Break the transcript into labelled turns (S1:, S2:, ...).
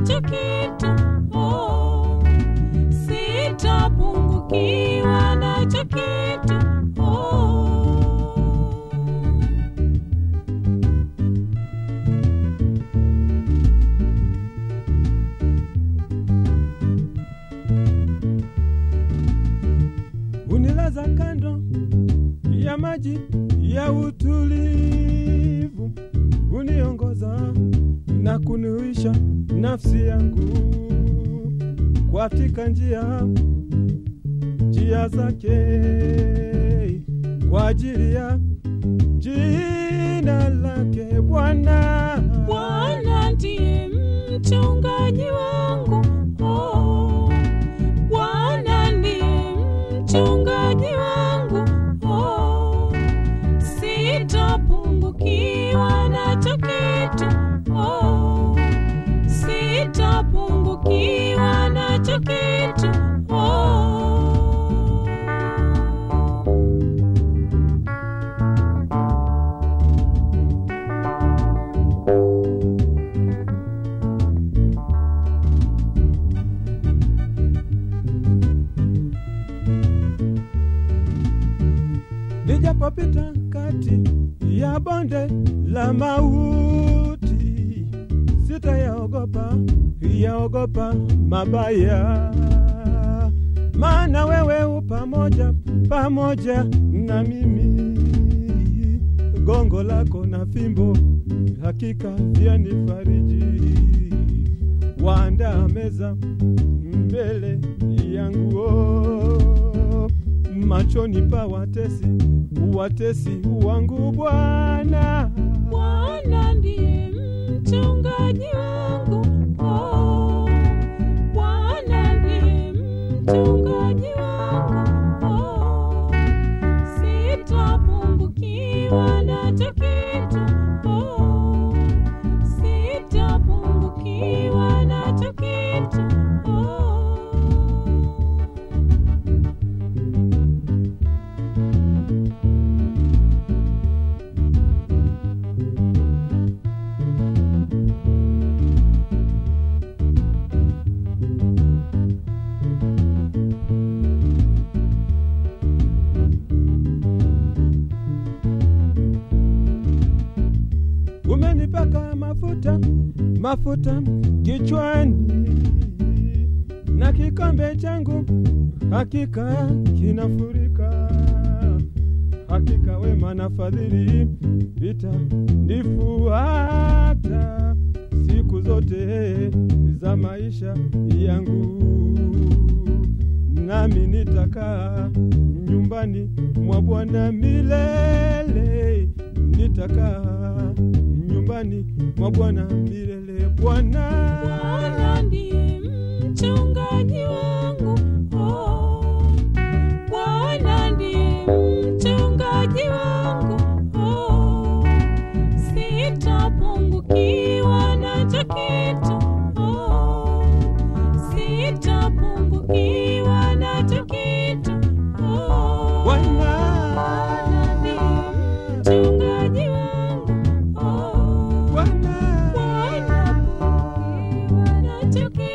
S1: nacho kitu oh. Sitapungukiwa nacho kitu oh.
S2: unilaza kando ya maji ya utulivu, uniongoza na kuniuisha nafsi yangu katika njia njia zake kwa ajili ya jina lake Bwana.
S1: Bwana ndiye mchungaji wangu oh. Bwana ndiye mchungaji wangu oh. Sitapungukiwa nacho kitu oh. Sitapungukiwa nacho kitu oh.
S2: Nijapopita kati ya bonde la mauti, sitayaogopa yaogopa mabaya, maana wewe u pamoja pamoja na mimi. Gongo lako na fimbo hakika vyanifariji, waandaa meza mbele yangu oh machoni pa watesi, watesi wangu Bwana.
S1: Bwana ndiye mchungaji wangu oh. Bwana ndiye mchungaji wangu oh. Sitapungukiwa nacho kitu oh. Sitapungukiwa nacho kitu oh.
S2: Umenipaka mafuta mafuta kichwani, na kikombe changu hakika kinafurika. Hakika wema na fadhili vitanifuata siku zote za maisha yangu, nami nitakaa nyumbani mwa Bwana milele, nitakaa nyumbani mwa Bwana milele. Bwana
S1: Bwana ndiye mchungaji wangu oh. Bwana ndiye mchungaji wangu oh. Sitapungukiwa nacho kitu oh. Sitapungukiwa nacho kitu oh.
S2: Bwana
S1: Bwana ndiye mchungaji wangu oh.
S2: Bwana
S1: Bwana pungukiwa nacho kitu